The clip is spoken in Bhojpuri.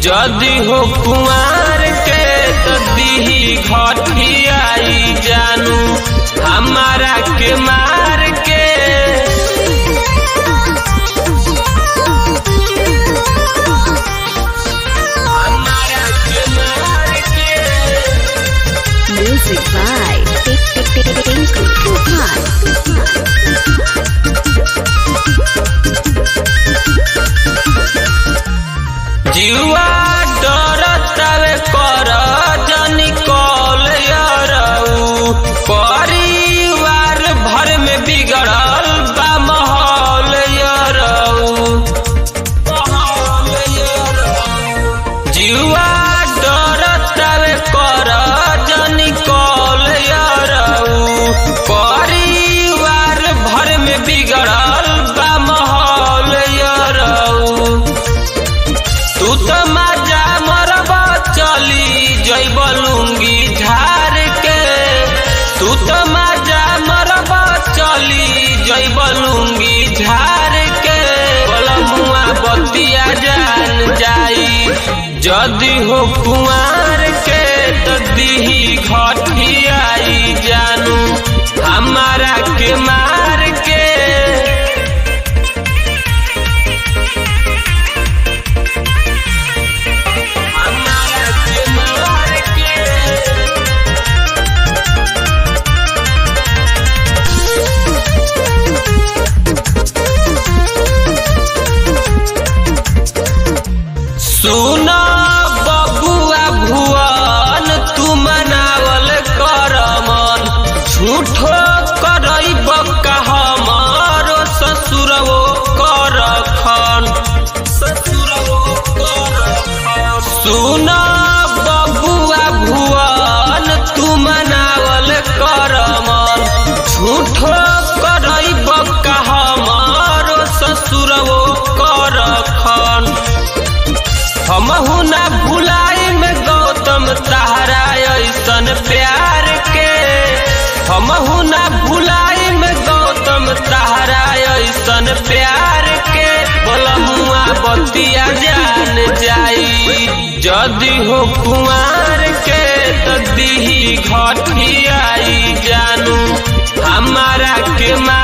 जदि हो कुमार के तो दीही घटियाई जानू हमारा के मार के हमारा के मार के Music by Tinku Tufan. जीवा डरतावे कर जनी कॉल यारऊ परिवार भर में बिगड़ल बा माहौल यारऊ जीवा डरतावे कर जनी कॉल यारऊ परिवार भर में बिगड़ल बा माहौल यारऊ तू तो मजा मरब चली जैब लुंगी झार के तू तो मजा मरब चली जैब लुंगी झार के मुआ बतिया जान जाई जदि हो कुआर के तो दीही घटियाई जानू हमारा के मार के हमारा के मार के सुना बबुआ भुवन तू मनावल कर मन झूठो करई बक्का हमारो ससुरवो कर खन ससुरवो कर खन सुना बबुआ भुवन तू मनावल कर मन झूठो करई बक्का हमारो ससुरवो कर खन हमहू ना भुलाई में गौतम तहरा ऐसन प्यार के हमहू ना भुलाई में गौतम तहरा ऐसन प्यार के बोलमुआ बतिया जान जाई जदि हो कुमार के तो दीही घटियाई जानू हमारा के मार